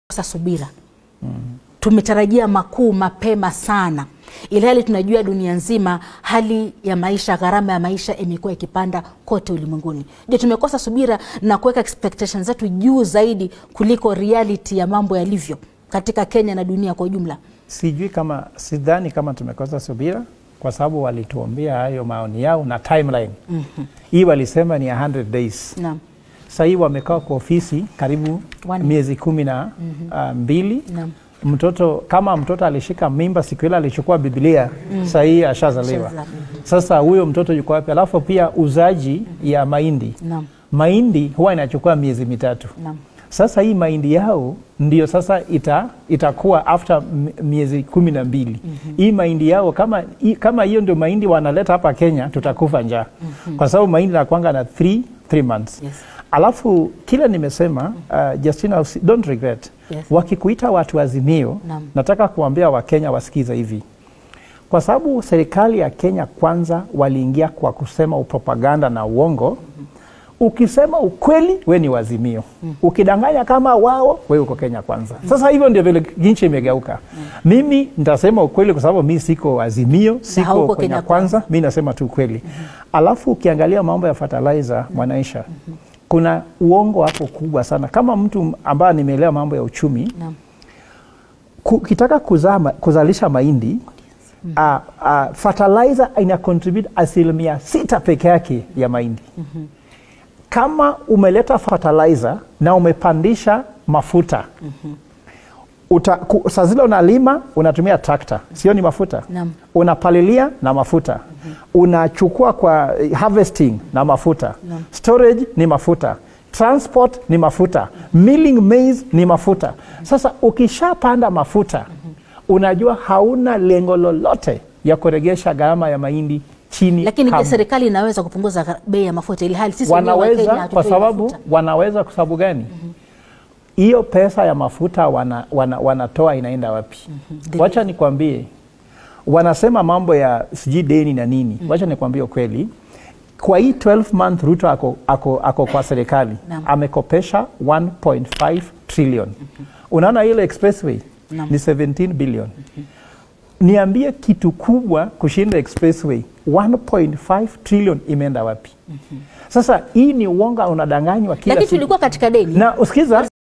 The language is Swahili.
Sasa subira tumetarajia makuu mapema sana, ili hali tunajua dunia nzima hali ya maisha, gharama ya maisha imekuwa ikipanda kote ulimwenguni. Je, tumekosa subira na kuweka expectations zetu juu zaidi kuliko reality ya mambo yalivyo katika Kenya na dunia kwa ujumla? Sijui kama, sidhani kama tumekosa subira kwa sababu walituambia hayo maoni yao na timeline hii walisema ni 100 days. Naam. Sasa hii wamekaa kwa ofisi karibu One miezi kumi na ah, mbili. Naam. Mtoto kama mtoto alishika mimba siku ile alichukua Biblia, sasa hii ashazaliwa. Ashazaliwa. Sasa huyo mtoto yuko wapi? Alafu pia uzaji ya mahindi, Naam. mahindi huwa inachukua miezi mitatu. Naam. Sasa hii mahindi yao ndio sasa ita, itakuwa after m- miezi kumi na mbili. Hii mahindi yao kama hii- kama hiyo ndio mahindi wanaleta hapa Kenya, tutakufa njaa kwa sababu mahindi nakwanga na 3 3 months. Yes. Alafu kila nimesema uh, Justina, usi- don't regret Yes. wakikuita watu Azimio, Naam. nataka kuambia Wakenya wasikize hivi kwa sababu serikali ya Kenya kwanza waliingia kwa kusema upropaganda na uongo. Ukisema ukweli, we ni wazimio. Ukidanganya kama wao, we uko Kenya kwanza. Sasa hivyo ndio vile nchi imegeuka. Mimi nitasema ukweli kwa sababu mi siko azimio, siko hauko Kenya Kenya kwanza, mi nasema tu ukweli. Alafu ukiangalia mambo ya fertilizer Mwanaisha, kuna uongo hapo kubwa sana. Kama mtu ambaye nimeelewa mambo ya uchumi, Naam. ku- ukitaka kuzaa ma- kuzalisha mahindi uh, uh, fertilizer ina contribute asilimia sita peke yake ya mahindi. Kama umeleta fertilizer na umepandisha mafuta uta, ku, saa zile unalima unatumia trakta, sio ni mafuta Naam. unapalilia na mafuta unachukua kwa eh, harvesting na mafuta Naam. storage ni mafuta transport ni mafuta milling maize ni mafuta sasa ukishapanda mafuta unajua hauna lengo lolote ya kuregesha gharama ya mahindi chini Lakini je, kamwe. serikali inaweza kupunguza gha- bei ya mafuta ili hali sisi wenyewe wa Kenya wanaweza hatutoi kwa sababu mafuta? wanaweza kwa sababu gani hiyo pesa ya mafuta wana, wana, wanatoa inaenda wapi wacha nikwambie wanasema mambo ya sijui deni na nini wacha nikwambie ukweli kwa hii 12 month Ruto ako, ako, ako kwa serikali Naam. amekopesha 1.5 trillion unaona ile expressway Naam. ni 17 billion niambie kitu kubwa kushinda expressway 1.5 trillion imeenda wapi sasa hii ni uonga unadanganywa kila Lakini siku tulikuwa katika deni na usikiza